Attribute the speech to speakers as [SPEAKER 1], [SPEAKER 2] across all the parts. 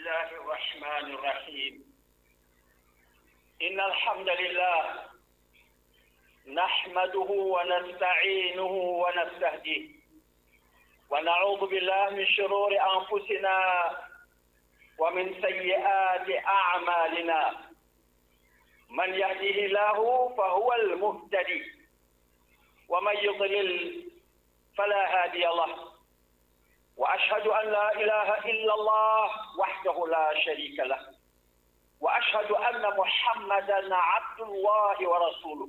[SPEAKER 1] الله الرحمن الرحيم إن الحمد لله نحمده ونستعينه ونستهديه ونعوذ بالله من شرور أنفسنا ومن سيئات أعمالنا من يهده الله فهو المهتدي ومن يضلل فلا هادي له واشهد ان لا اله الا الله وحده لا شريك له واشهد ان محمدا عبد الله ورسوله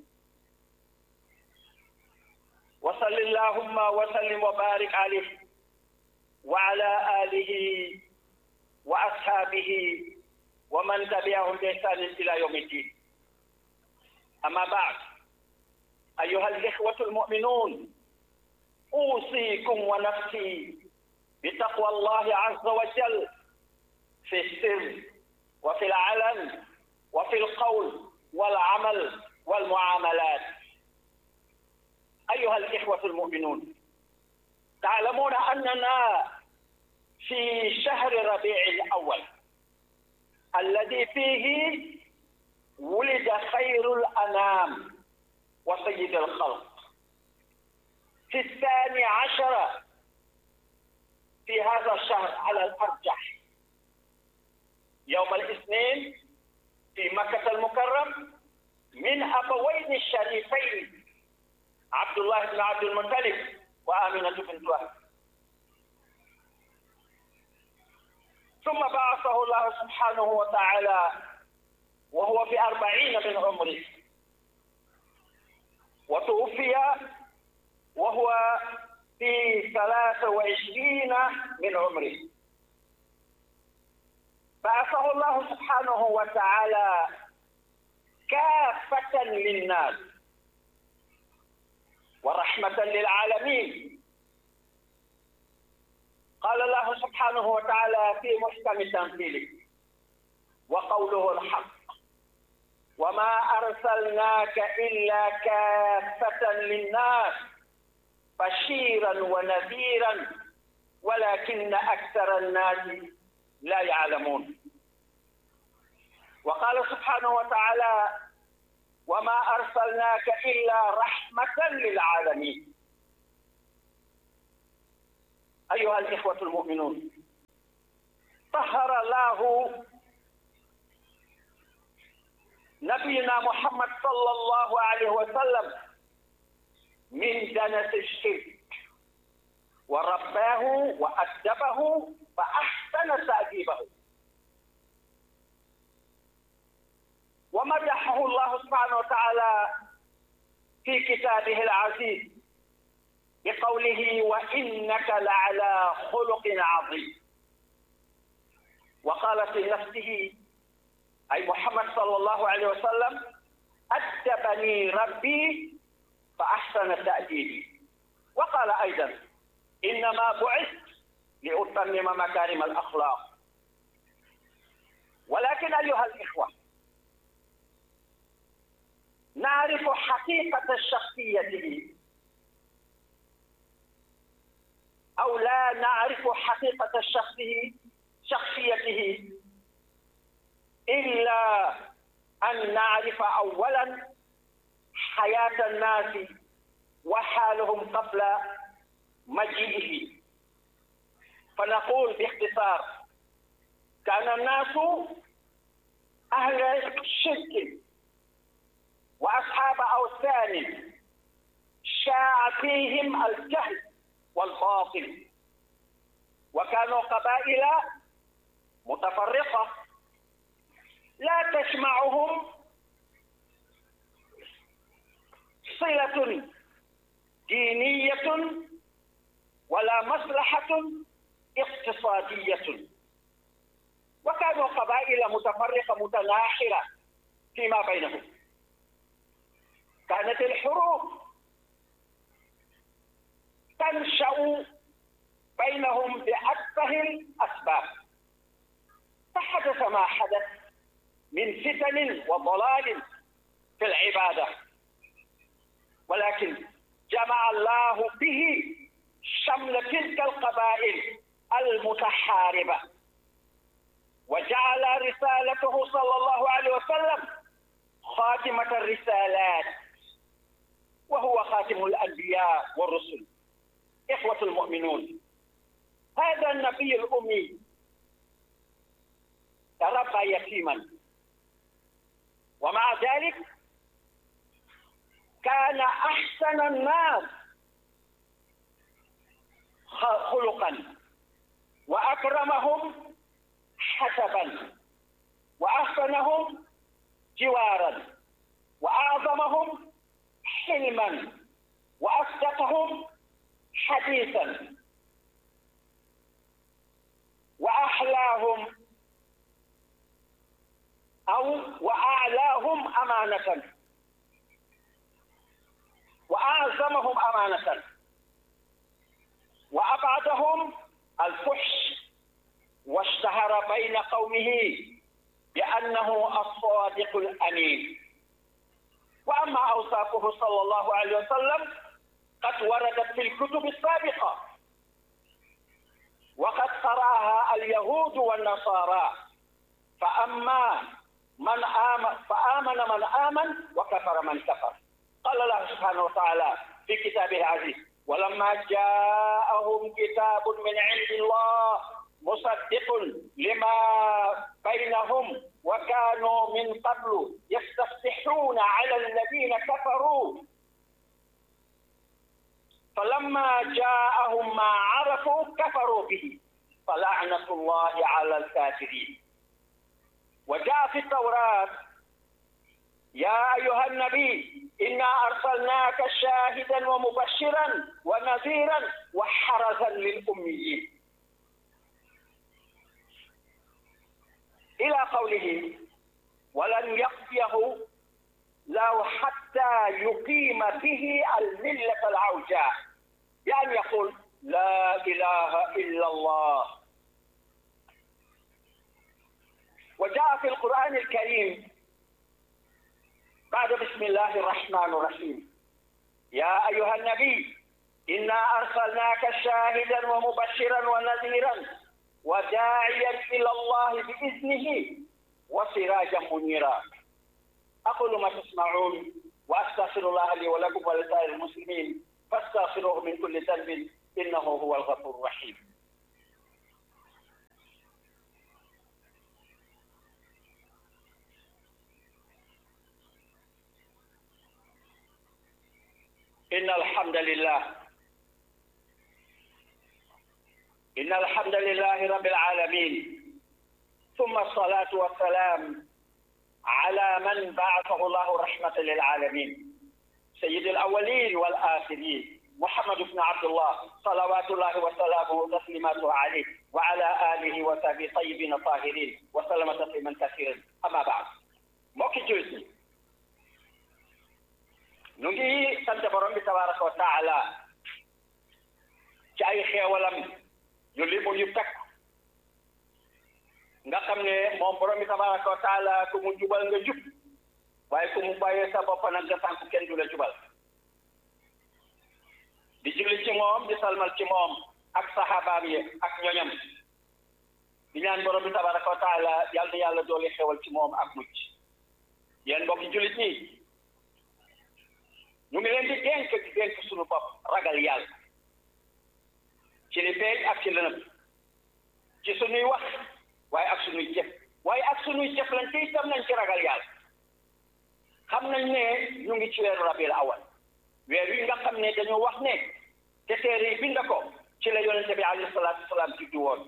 [SPEAKER 1] وصل اللهم وسلم وبارك عليه وعلى اله واصحابه ومن تبعهم باحسان الى يوم الدين اما بعد ايها الاخوه المؤمنون اوصيكم ونفسي بتقوى الله عز وجل في السر وفي العلن وفي القول والعمل والمعاملات أيها الإخوة المؤمنون تعلمون أننا في شهر ربيع الأول الذي فيه ولد خير الأنام وسيد الخلق في الثاني عشر في هذا الشهر على الأرجح يوم الاثنين في مكة المكرم من أبوين الشريفين عبد الله بن عبد المطلب وآمنة بنت وهب ثم بعثه الله سبحانه وتعالى وهو في أربعين من عمره وتوفي وهو في ثلاثة وعشرين من عمره بعثه الله سبحانه وتعالى كافة للناس ورحمة للعالمين قال الله سبحانه وتعالى في محكم تنزيله وقوله الحق وما أرسلناك إلا كافة للناس بشيرا ونذيرا ولكن أكثر الناس لا يعلمون وقال سبحانه وتعالى وما أرسلناك إلا رحمة للعالمين أيها الإخوة المؤمنون طهر الله نبينا محمد صلى الله عليه وسلم من دنس الشرك ورباه وأدبه فأحسن تأديبه ومدحه الله سبحانه وتعالى في كتابه العزيز بقوله وإنك لعلى خلق عظيم وقال في نفسه أي محمد صلى الله عليه وسلم أدبني ربي فأحسن تأديبي وقال أيضا إنما بعثت لأتمم مكارم الأخلاق ولكن أيها الإخوة نعرف حقيقة شخصيته أو لا نعرف حقيقة شخصه شخصيته إلا أن نعرف أولا حياة الناس وحالهم قبل مجيئه فنقول باختصار كان الناس أهل شرك وأصحاب أوثان شاع فيهم الجهل والباطل وكانوا قبائل متفرقة لا تجمعهم صلة دينية ولا مصلحة اقتصادية وكانوا قبائل متفرقة متناحرة فيما بينهم كانت الحروب تنشأ بينهم بأتفه الأسباب فحدث ما حدث من فتن وضلال في العبادة ولكن جمع الله به شمل تلك القبائل المتحاربة وجعل رسالته صلى الله عليه وسلم خاتمة الرسالات وهو خاتم الأنبياء والرسل إخوة المؤمنون هذا النبي الأمي تربى يتيما ومع ذلك كان أحسن الناس خلقا وأكرمهم حسبا وأحسنهم جوارا وأعظمهم حلما وأصدقهم حديثا وأحلاهم أو وأعلاهم أمانة وأعظمهم أمانة وأبعدهم الفحش واشتهر بين قومه بأنه الصادق الأمين وأما أوصافه صلى الله عليه وسلم قد وردت في الكتب السابقة وقد قرأها اليهود والنصارى فأما من آمن فآمن من آمن وكفر من كفر قال الله سبحانه وتعالى في كتابه العزيز ولما جاءهم كتاب من عند الله مصدق لما بينهم وكانوا من قبل يستفتحون على الذين كفروا فلما جاءهم ما عرفوا كفروا به فلعنة الله على الكافرين وجاء في التوراة يا أيها النبي إنا أرسلناك شاهدا ومبشرا ونذيرا وحرزا للأميين إلى قوله ولن يقضيه له حتى يقيم به الملة العوجاء يعني يقول لا إله إلا الله وجاء في القرآن الكريم بعد بسم الله الرحمن الرحيم يا أيها النبي إنا أرسلناك شاهدا ومبشرا ونذيرا وداعيا إلى الله بإذنه وسراجا منيرا أقول ما تسمعون وأستغفر الله لي ولكم ولسائر المسلمين فاستغفروه من كل ذنب إنه هو الغفور الرحيم إن الحمد لله إن الحمد لله رب العالمين ثم الصلاة والسلام على من بعثه الله رحمة للعالمين سيد الأولين والآخرين محمد بن عبد الله صلوات الله وسلامه وتسليماته عليه وعلى آله وصحبه طيبين طاهرين وسلم تسليما كثيرا أما بعد موكي جوزي نجي سنت برم تبارك وتعالى جاي خيولم يلم يفتك nga xam ne moom borom bi tabaraka wa taala ku mu jubal nga jub waaye ku mu bàyyee sa bopp nag nga sànku kenn du la jubal di julli ci moom di salmal ci moom ak saxaabaam yi ak ñoñam di ñaan borom bi tabaraka wa taala yàlla na yàlla doole xewal ci moom ak mucc yéen mbokki jullit ñi ñu ngi leen di dénk di dénk suñu bopp ragal yàlla ci li feeñ ak ci lënëm ci suñuy wax waaye ak suñuy jëf waaye ak suñuy jëflante itam nañ ci ragal yàlla xam nañ ne ñu ngi ci weeru rabiul awal weer wi nga xam ne dañoo wax ne te téere yi bind ko ci la yonente bi alayhi salaatu wasalaam juddu woon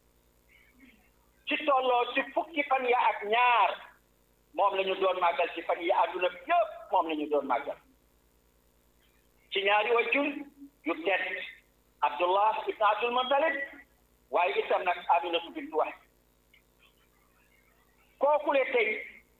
[SPEAKER 1] ci tolloo ci fukki fan ya ak ñaar moom la ñu doon màggal ci fan yi àdduna bi yëpp moom la ñu doon màggal ci ñaari wajjur yu tedd abdullah ibn abdul muttalib waaye itam nag aminatu bintu wahb kookule tey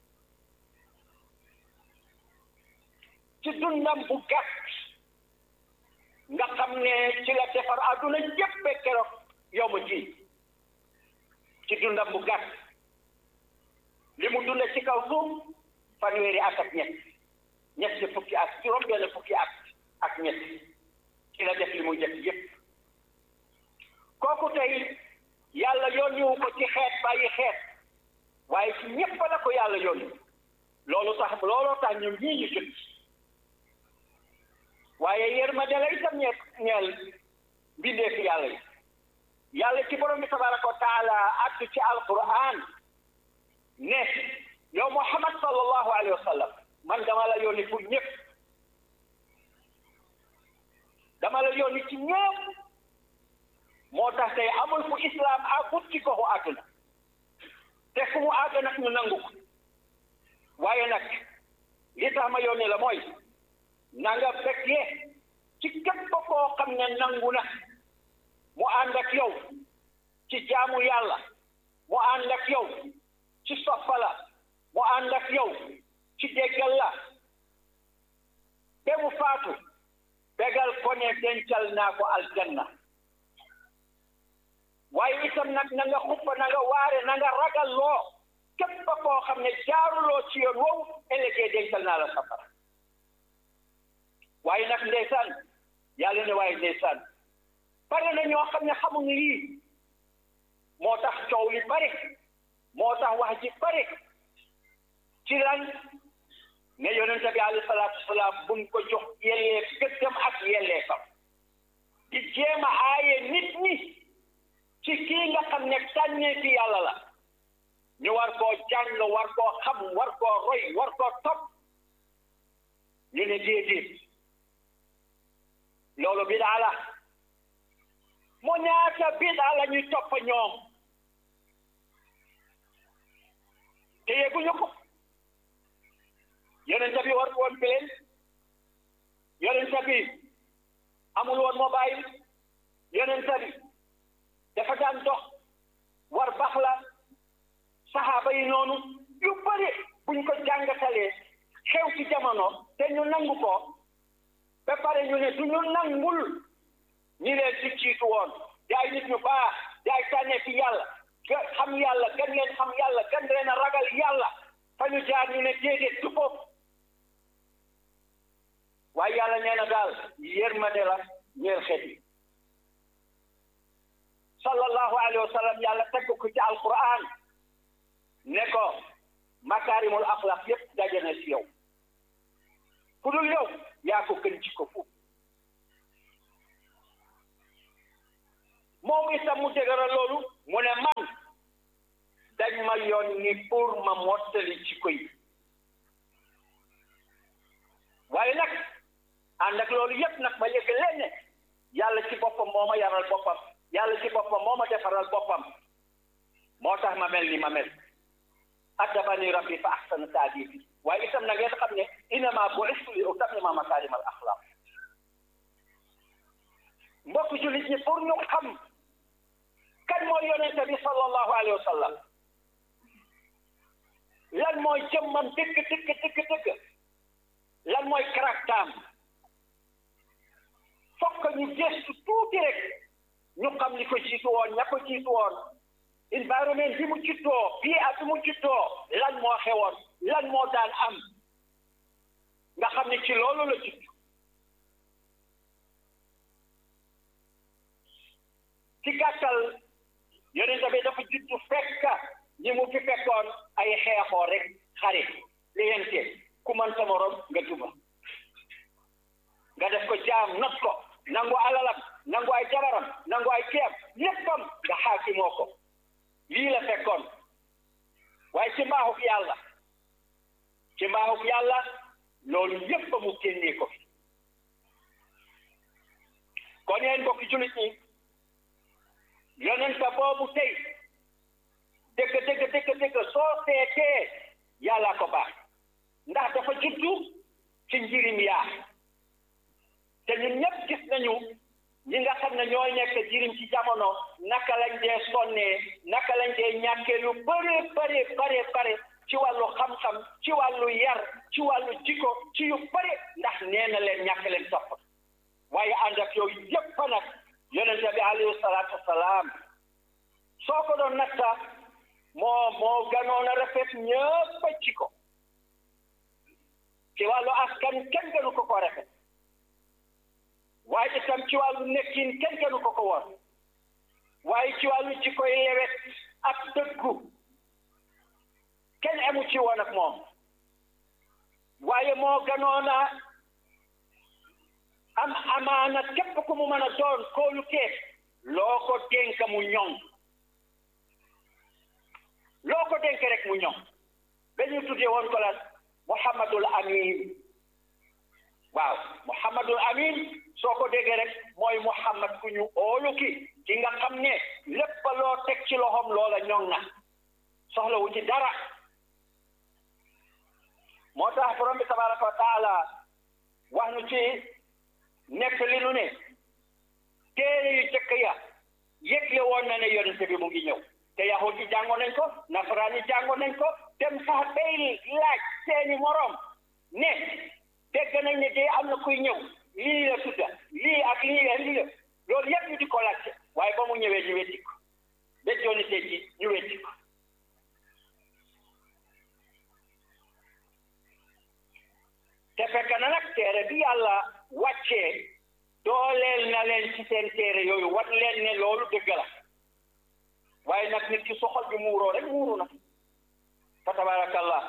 [SPEAKER 1] ci dundam bu gàtt nga xam ne ci la defar àdduna yépp keroog yow ma ji ci dundam bu gàtt li mu dunda ci kaw suuf fanweeri at ak ñett ñett fukki at juróom benn fukki at ak ñett ci la def li muy def yépp kooku tey yàlla yónniwu ko ci xeet bàyyi xeet waaye ci ñépp la ko yàlla yónni loolu tax looloo tax ñun ñii ñu jot waaye yërmande la itam ñeel ñeel mbindeefi yàlla yi yàlla ci borom bi tabaraka wa taala addu ci alquran ne yow muhammad sallallahu alayhi wa sallam man dama la yónni pour ñëpp dama la yónni ci ñëpp moo tax tey amul fu islam àggut ci goxu àdduna te fu mu àgg nag ñu nangu ko waaye nag li tax ma yónni la mooy na nga fekkee ci képp koo xam ne nangu na mu ànd ak yow ci jaamu yàlla mu ànd ak yow ci soppala mu ànd ak yow ci déggal la ba mu faatu bégal ko ne dencal naa ko aljanna waaye itam nag na nga xuppa na nga waare na nga ragal loo képp koo xam ne jaaruloo ci yoon wow ëllëgee dencal naa la safara waaye nag ndeysaan yàlla ne waaye ndeysaan pare na ñoo xam ne xamuñu yii moo tax coow li pare moo tax wax ji pare ci lan ne yonente bi alayhi salaatu wasalaam buñ ko jox yelleef gëddam ak yelleefam di jéem a aaye nit ñi ci kii nga xam ne tànnee fi yàlla la ñu war koo jàng war koo xam war koo roy war koo topp ñu ne déedéet loolu bidaa la mu ñaata bidaa la ñuy topp ñoom te yegguñu ko yonent bi war woon pileen yonent bi amul woon mobile yonent bi dafa daan dox war bax la saxaaba yi noonu yu bëri buñ ko jàngatalee xew ci jamono te ñu nangu ko ba pare ñu ne du ñu nangul ñi leen ci jiitu woon yaay nit ñu baax yaay tànnee fi yàlla xam yàlla gën leen xam yàlla gën leen a ragal yàlla fa ñu jaar ñu ne déedéet du foofu waaye yàlla nee na daal yërmande la ñeel xeet yi sallallahu alayhi wa sallam yàlla teg ko ci alquran ne ko makaarimul axlaq yépp daje na ci yow ku dul yow yaa ko gën ci ko foofu moom itam mu dëgëral loolu mu ne man dañ ma yónni pour ma mottali ci ko yi waaye nag ànd ak loolu yépp nag ma yëg leen ne yàlla ci boppam moo ma yaral boppam yàlla ci boppam moo ma defaral boppam moo tax ma mel ni ma mel addabani rabbi fa ahsana taadibi waaye itam na ngeen xam ne innama bu'istu li utammima makarim al axlaq mbokk jullit ñi pour ñu xam kan mooy yonente bi sallallahu alayhi wa sallam lan mooy jëmmam dëgg dëgg dëgg dëgg lan mooy caractère fokk ñu gëstu tuuti rek ñu xam li ko jiitu woon ña ko jiitu woon environnement bi mu juddoo bii ak bi mu juddoo lan moo xewoon lan moo daan am nga xam ne ci loolu la judd ci gàttal yonent bi dafa judd fekk ñi mu fi fekkoon ay xeexoo rek xare liyente ku man sa morom nga duma nga def ko jaam not ko nangu alalam nangu ay jabaram nangu ay ceeb léppam nga xaakimoo ko lii la fekkoon waaye ci mbaaxuk yàlla ci mbaaxuk yàlla loolu yépp mu génnee ko fi kon yéen mbokki jullit ñi yonenta boobu tey dëgg dëgg dëgg dëgg soo seetee yàlla ko baax ndax dafa juddu ci njirim yaa te ñun ñëpp gis nañu ñi nga xam ne ñooy nekk jirim ci jamono naka lañ dee sonnee naka lañ dee ñàkkee lu bare bare bare bare ci wàllu xam-xam ci wàllu yar ci wàllu jikko ci yu bare ndax nee na leen ñàkk leen topp waaye ànd ak yooyu yëpp nag yonente bi alayhi salaatu wasalaam soo ko doon natta moo moo ganoon a rafet ñëpp ci ko ci wàllu askan kenn gënu ko ko rafet waaye itam ci wàllu nekkin kenn gënu ko ko woon waaye ci wàllu jikkoy lewet ak dëggu yemu ci woon ak moom waaye moo gënoon a am amaana képp ku mu mën a doon kóolu kees loo ko dénk mu ñoŋ loo ko dénk rek mu ñoŋ ba ñu tuddee woon ko la Muhammadul Amin waaw Muhammadul Amin soo ko déggee rek mooy Muhammad ku ñu óolu ki ki nga xam ne lépp loo teg ci loxoom loola ñoŋ na soxlawu ci dara moo tax borom bi tabaraka wa taala wax nu ci nekk li nu ne téere yu jëkk ya yëgle woon na ne yonente bi mu ngi ñëw te yahud yi jàngoon nañ ko nasaraan yi jàngoon nañ ko dem sax bay laaj seeni moroom ne dégg nañ ne dee am na kuy ñëw lii la tudda lii ak lii ak lii la loolu yëpp ñu di ko laajte waaye ba mu ñëwee ñu wetti ko ba jooni tey ji ñu wetti ko te fekk na nag téere bi yàlla wàccee dooleel na leen ci seen téere yooyu wan leen ne loolu dëgg la waaye nag nit ki soxol bi muuroo rek muuru na fa tabarakallah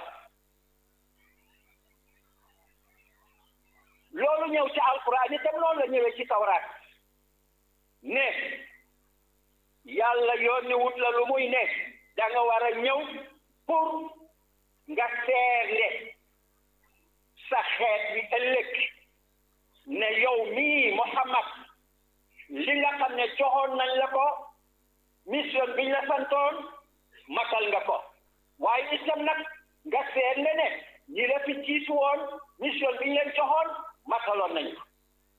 [SPEAKER 1] loolu ñëw ci alquran itam noonu la ñëwee ci tawraat ne yàlla yónni wut la lu muy ne da nga war a ñëw pour nga seerle sa xeet bi ëllëg ne yow mii Muhammad li nga xam ne joxoon nañ la ko mission biñ la santoon matal nga ko waaye itam nag nga seetle ne ñi la fi jiitu woon mission biñ leen joxoon mataloon nañ ko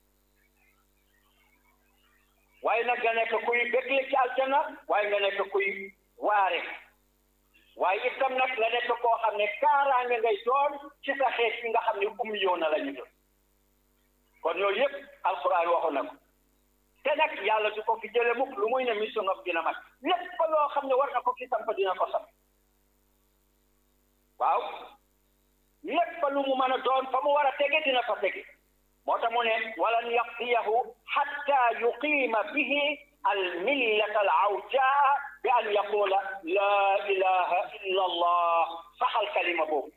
[SPEAKER 1] waaye nag nga nekk kuy bégle ci aljana waaye nga nekk kuy waare waaye itam nag nga nekk koo xam ne kaaraange ngay doon ci sa xeet bi nga xam ne um yoona la ñu doon kon yooyu yëpp alquran waxoon na ko te nag yàlla du ko fi jële mukk lu muy ne mission ngam dina mat lépp loo xam ne war na ko fi samp dina ko samp waaw lépp lu mu mën a doon fa mu war a tege dina fa tege moo tax mu ne walan yaqdiyahu xatta yuqiima bihi almillata alawjaa bi an yaqula laa ilaha illa allah saxal kalima boobu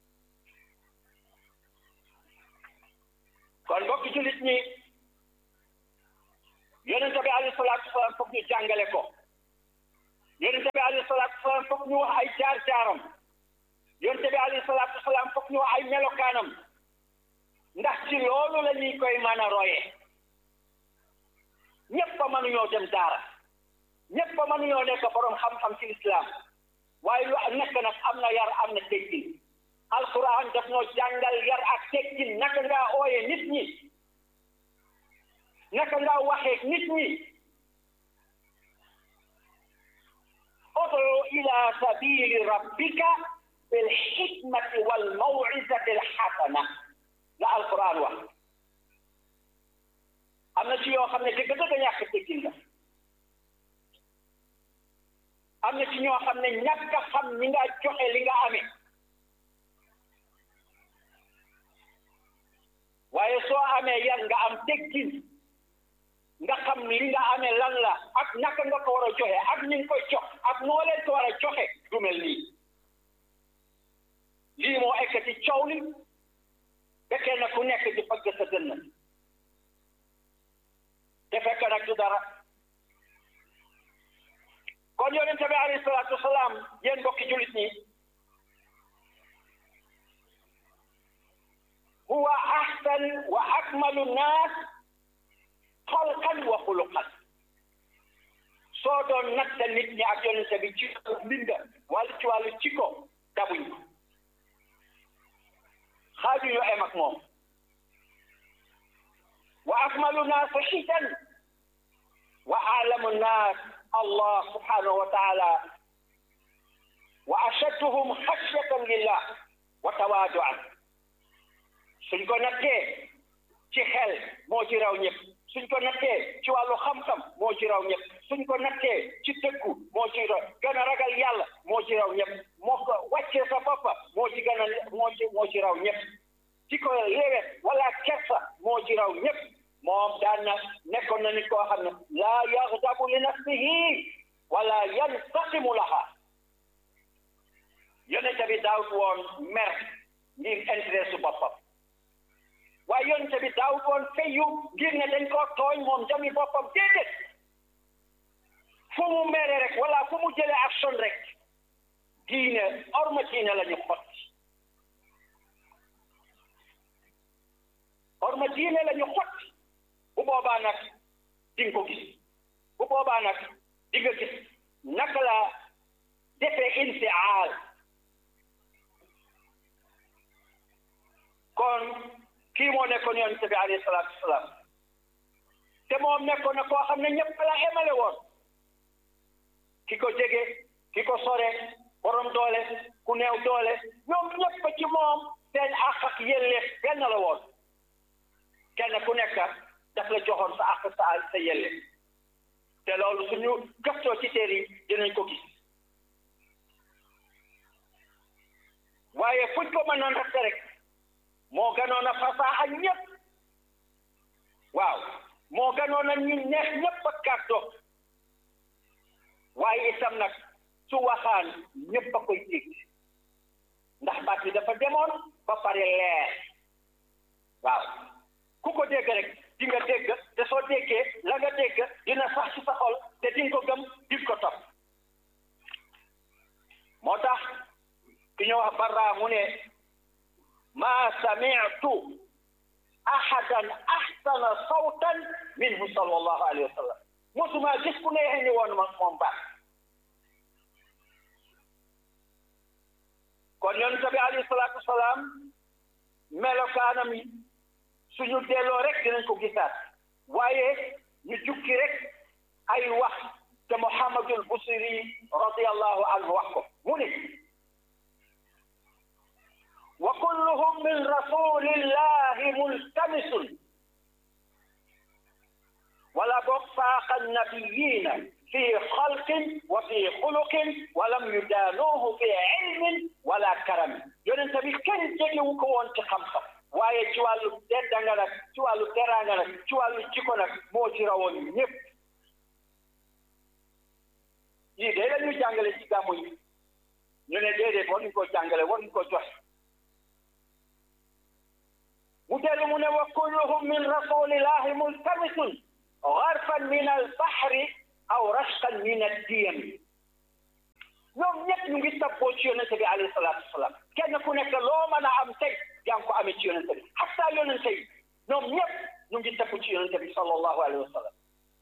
[SPEAKER 1] kon mbokki jullit ñi yonente bi alayhi salaatu wasalaam foog ñu jàngale ko yonente bi alayhi salaatu wasalaam foog ñu wax ay jaar-jaaram yonente bi alayhi salaatu wasalaam foog ñu wax ay melokaanam ndax ci loolu la ñuy koy mën a roye ñëpp a mënuñoo dem daara ñëpp a mënuñoo nekk borom xam-xam ci islam waaye lu nekk nag am na yar am na teggin alquran daf ñoo jàngal yar ak teggin naka ngaa ooye nit ñi naka ngaa waxee nit ñi ud'u ila sabili rabbika bil hikmati wal maw'izati al hasana la alquran wax am na ci yoo xam ne dëgg dëgg ñàkk teggin la am na ci ñoo xam ne ñàkk a xam ni nga joxe li nga amee waaye soo amee yan nga am teggin nga xam li nga amee lan la ak naka nga ko war a joxe ak ni nga koy jox ak noo leen ko war a joxe du mel nii lii moo ekkati coow li fekkee na ku nekk di fëgg sa dënn te fekk nag du dara kon yonente bi alayhi salaatu wasalaam yéen mbokki jullit ñi huwa ahsan wa akmalu naas xalqan wa xuluqan soo doon natta nit ñi ak yonente bi ci mbinda wala ci wàllu ciko dabuñ ko xaaju ñu em ak moom wa akmalu naas xitan wa alamu naas allah subhanahu wa taala wa ashadduhum xashyatan lillah wa tawaaduan suñ ko nattee ci xel moo ci raw ñëpp suñ ko nattee ci wàllu xam-xam moo ci raw ñëpp suñ ko nattee ci dëggu moo ci raw gën a ragal yàlla moo ci raw ñëpp moo ko wàccee sa boppa moo ci gën a moo ci moo ci raw ñëpp ci ko léewet wala kersa moo ci raw ñëpp moom daan na nekkoon na nit koo xam ne laa yaxdabu li nafsihi wala yantaqimu laha yonente bi daaw daawut woon mer ngir intérêt su boppam waaye yonent bi daawut woon fayu ngir ne dañ koo tooñ moom jami boppam déedéet fu mu mere rek wala fu mu jëlee action rek diine orma diine la ñu xotti orma diine la ñu xotti bu boobaa nag di nga ko gis bu boobaa nag di nga gis naka la defee infial kon kii moo nekkoon yonent bi alayhi salaatu wasalaam te moom nekkoon na koo xam ne ñëpp la emale woon ki ko jege ki ko sore borom doole ku neew doole ñoom ñëpp ci moom seen àq ak yelleef benn la woon kenn ku nekk daf la joxoon sa àq sa sa yelleef te loolu suñu gëstoo ci téere yi dinañ ko gis waaye fuñ ko mënoon rafet rek moo gënoon a fasaa ak ñëpp waaw moo gënoon a ñu neex ñëpp ak kàddo waaye itam nag su waxaan ñëpp a koy dégg ndax baat bi dafa demoon ba pare leer waaw ku ko dégg rek di nga dégg te soo déggee la nga dégg dina sax ci sa xol te di nga ko gëm di ko topp moo tax ki ñu wax barra mu ne ma sami'tu ahadan ahsana sawtan minhu sallallahu alayhi wa sallam mosuma gis ku neexee ni woon ma moom baax kon yonent bi alayhi salaatu wasalaam melokaanam yi suñu delloo rek dinañ ko gisaat waaye ñu jukki rek ay wax te Muhammadul Busiri radiyallahu anhu wax ko mu ne wa kulluhum min rasulillahi multamisun wala boog faaqa nabiyina fi xalqin wa fi xuluqin walam yudaanuuhu fi ilmin wala karamin yonent bi kenn jegewu ko woon ci xam-xam waaye ci wàllu teddanga nag ci wàllu teraanga nag ci wàllu jikko nag moo ci rawoon ñëpp lii de la ñu jàngale ci gàmmu yi ñu ne déedéet war ñu ko jàngale war ñu ko joxe mu dellu mu ne wa kulluhum min rasulillahi multamisun garfan min albahri aw rashqan min addiyam ñoom ñëpp ñu ngi tabboo ci yonente bi alayhi salaatu wasalaam kenn ku nekk loo mën a am tey yaa ngi ko amee ci yonente bi hatta yonente yi ñoom ñëpp ñu ngi tabbu ci yonente bi sallallahu alayhi wa sallam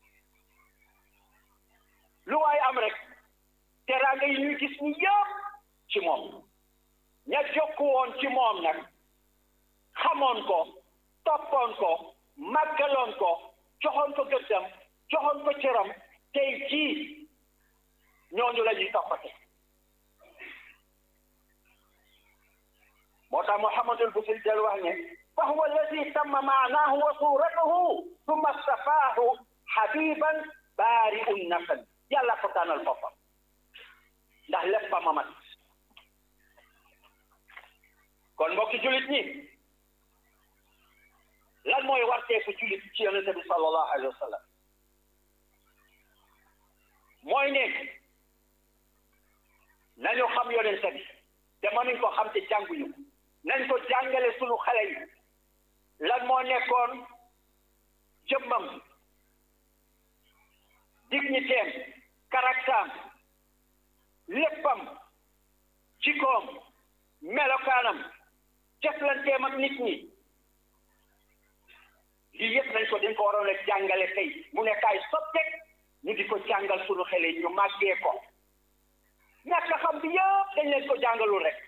[SPEAKER 1] lu waay am rek teraanga yi ñuy gis ni yëpp ci moom ña jokku woon ci moom nag xamoon ko toppoon ko màggaloon ko joxoon ko gëddam joxoon ko cëram tey jii ñooñu la ñuy toppate moo tax Muhammadul Busiri del wax ne fa huwa alladi tamma maanaahu wa suuratahu summa stafaahu habiban baari'un nasan yàlla ko tànnal boppam ndax lépp ba mamat kon mbokki julit ñi lan mooy warteeku julit ci yonente bi sallallahu alayhi wa sallam mooy ne nañu xam yonente bi te mënuñ ko xam te jànguñu ko nañ ko jàngale sunu xale yi lan moo nekkoon jëmmam dignitéem karaktaam léppam jikoom melokaanam jëflanteem ak nit ñi lii yëpp nañ ko dañ ko waroon a jàngale tey mu nekkaay sotteeg ñu di ko jàngal sunu xale yi ñu màggee ko ñàkk xam bi yëpp dañ leen ko jàngalul rek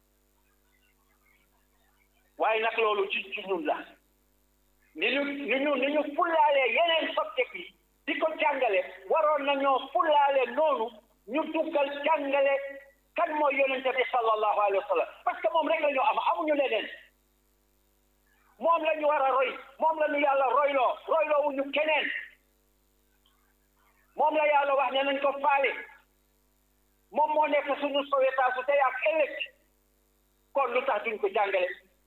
[SPEAKER 1] waaye nag loolu ci ci ñun la ni ñu ni ñu ni ñu fullaalee yeneen sotteeg yi di ko jàngale waroon nañoo fullaale noonu ñu duggal jàngale kan mooy yonente bi sallallahu alayhi wa sallam parce que moom rek la ñu am amuñu leneen moom la ñu war a roy moom la ñu yàlla royloo royloo wu ñu keneen moom la yàlla wax ne nañ ko faale moom moo nekk suñu sowetaasu tey ak ëllëg kon lu tax duñ ko jàngale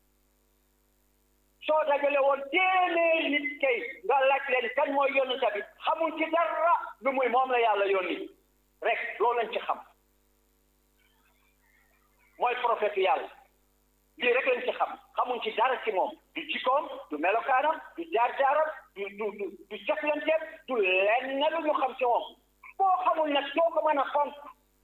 [SPEAKER 1] soo dajale woon téeméer nit kay nga laaj leen kan mooy yonente bi xamul ci dara lu muy moom la yàlla yónni rek loolu lañ ci xam mooy prophète prophète yàlla lii rek lañ ci xam xamuñ ci dara ci moom du jikkoom du melokaanam du jaar-jaaram du du du du jëflanteem du lenn lu ñu xam ci moom koo xamul nag doo ko mën a fonk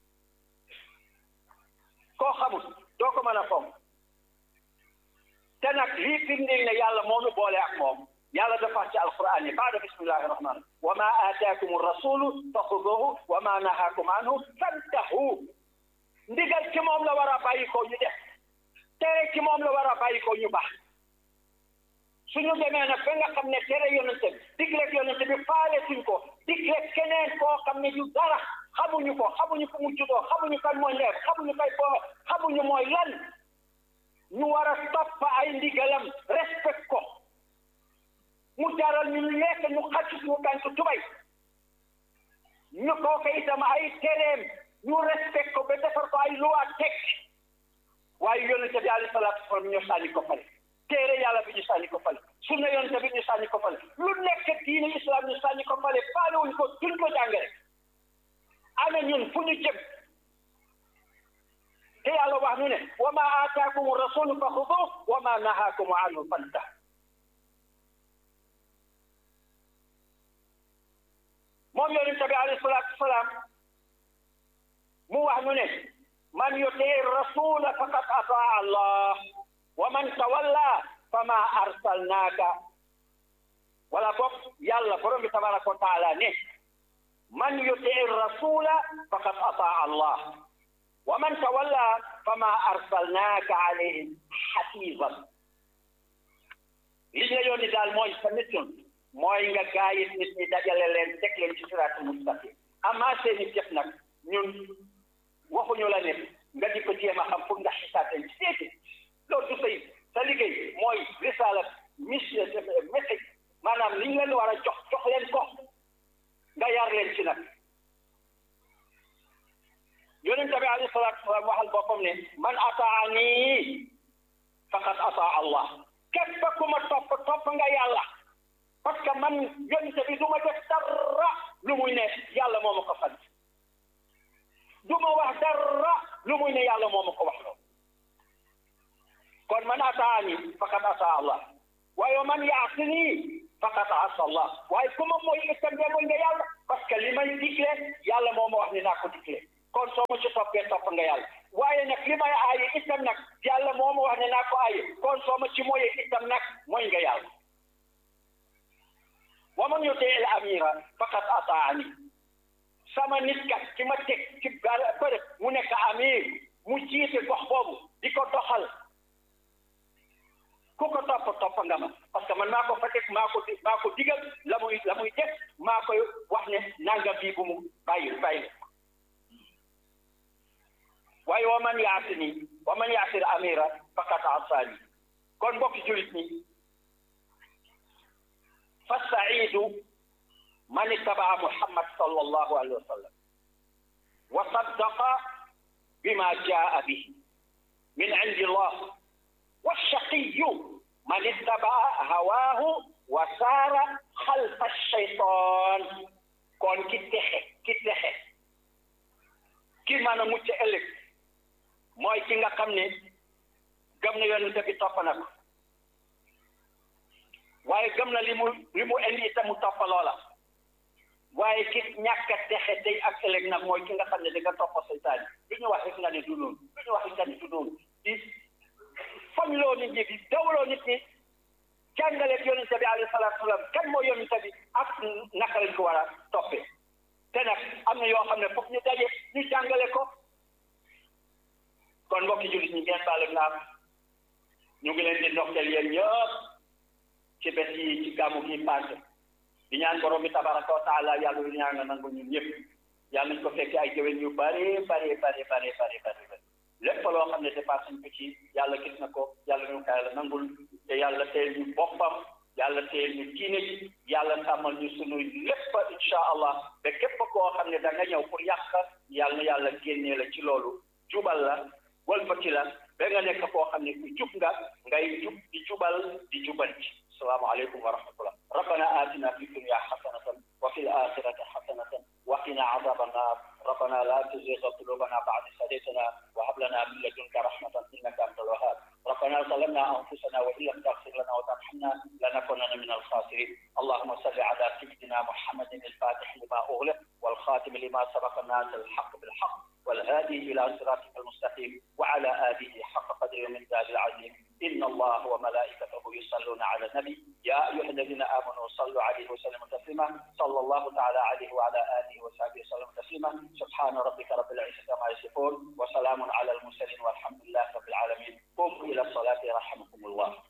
[SPEAKER 1] koo xamul doo ko mën a fonk te nag lii firndeel ne yàlla moo nu boole ak moom yàlla dafa ci alquran yi baada bismillahi rahman wa ma aataakum rasulu fa xuduhu wa ma nahaakum anhu fantahu ndigal ci moom la war a bàyyi ko ñu def tere ci moom la war a bàyyi ko ñu baax suñu demee nag ba nga xam ne tere yonente bi digleeg yonente bi faale suñ ko digleeg keneen koo xam ne du dara xamuñu ko xamuñu fu mu juddoo xamuñu kan mooy leer xamuñu kay boo xamuñu mooy lan ñu war a topp ay ndigalam respect ko mu jaral ñu lekk ñu xacc suñu tànk tubay ñu kooke itam ay tereem ñu respect ko ba defar ko ay luwaa teg waaye yonente bi alayhi salaatu wasalaam ñu sànni ko fale téere yàlla bi ñu sànni ko fale sunna yonente bi ñu sànni ko fale lu nekk diine islam ñu sànni ko fale faale wuñ ko duñ ko jàngale ana ñun fu ñu jëm te yàlla wax nu ne wa ma aataakum rasulu fa xudu wa ma nahaakum anhu fantah moom yonente bi alayhi salaatu wasalaam mu wax nu ne man yutii rasula faqad ataa allah wa man tawalla fama arsalnaaka wala boog yàlla borom bi tabaraka wa taala ne man yutii rasula faqad ataa allah wa man tawalla fama arsalnaaka alayhim xafiizan li ñu la yónni daal mooy sa mission mooy nga gaayit nit ñi dajale leen teg leen ci siraatul mustaqim amaa seeni jëf nag ñun waxuñu la ne nga di ko jéem a xam pour nga xisaat leen ci seeti loolu du say sa liggéey mooy risaala mission message maanaam li ñu leen war a jox jox leen ko nga yar leen ci nag yonente bi alayhi salaatu wasalaam waxal boppam ne man ataani faqad ataa allah képp ku ma topp topp nga yàlla parce que man yonente bi du ma def dara lu muy ne yàlla moo ma ko sant du ma wax dara lu muy ne yàlla moo ma ko wax loolu kon man ataani faqad ataa allah waaye man yaasini faqad asa allah waaye ku ma mooy itam de mooy nga yàlla parce que li may digle yàlla moo ma wax ne naa ko digle kon soo ma ci toppee topp nga yàlla waaye nag li may aaye itam nag yàlla moo ma wax ne naa ko aaye kon soo ma ci mooyee itam nag mooy nga yàlla wa man yutii al amira faqad ataani sama nit kat ki ma teg ci bërëb mu nekk amir mu jiite gox boobu di ko doxal ku ko topp topp nga ma parce que man maa ko fa teg maa ko maa ko digal la muy la muy def maa koy wax ne nanga bii bu mu bàyyi bàyyi waaye wa man yaasini wa man yaasir amira faqad asaani kon mbokki julit ñi fa saidu man ittabaa muhammad sallallahu alayhi wa sallam wa saddaqa bima jaa bihi min indi allah والشقي من اتبع هواه وسار خلف الشيطان kon ki texe ki texe ki mën a mucc ëllëg mooy ki nga xam ne gëm na yonent bi topp na ko waaye gëm na li mu li mu indi itam mu topp loola waaye ki ñàkk a texe tey ak ëllëg nag mooy ki nga xam ne da nga topp seytaan lu ñu wax rek nga ne du noonu lu ñu wax rek nga ne du noonu di foñ loo nit ñi di dawloo nit ñi jàngaleeg yonente bi alayhi salaatu salaam kan moo yonente bi ak naka lañ ko war a toppee te nag am na yoo xam ne foog ñu daje ñu jàngale ko kon mbokki jullit ñi ngeen baal naam ñu ngi leen di ndokkeel yéen ñëpp ci bés yi ci gàmmu gi passé di ñaan borom bi tabaraka wa taala yàlla lu ñaan nga nangu ñun ñëpp yàlla nañ ko fekkee ay jëwen yu bare bare bare bare bare bare lépp loo xam ne dépassé ñu ko ci yàlla gis na ko yàlla ñu ko yàlla nangul te yàlla teel ñu boppam yàlla teel ñu diine ji yàlla tàmmal ñu sunu lépp incha allah ba képp koo xam ne da nga ñëw pour yàq yàlla na yàlla génnee la ci loolu jubal la wëlbati la ba nga nekk koo xam ne ku jub nga ngay jub di jubal di jubal ci salaamaaleykum wa rahmatullah rabbana atina fi dunya xasanatan wa fi l axirati xasanatan wa qina adaba annar ربنا لا تزغ قلوبنا بعد إذ هديتنا وهب لنا من لدنك رحمة ظلمنا أنفسنا وإن لم تغفر لنا وترحمنا لنكونن من الخاسرين اللهم صل على سيدنا محمد الفاتح لما أغلق والخاتم لما سبق الناس الحق بالحق والهادي إلى صراطك المستقيم وعلى آله حق قدر من ذات العظيم إن الله وملائكته يصلون على النبي يا أيها الذين آمنوا صلوا عليه وسلموا تسليما صلى الله تعالى عليه وعلى آله وصحبه وسلم تسليما سبحان ربك رب العزة ما يصفون وسلام على المرسلين والحمد لله رب العالمين قوموا إلى الصلاة رحمكم الله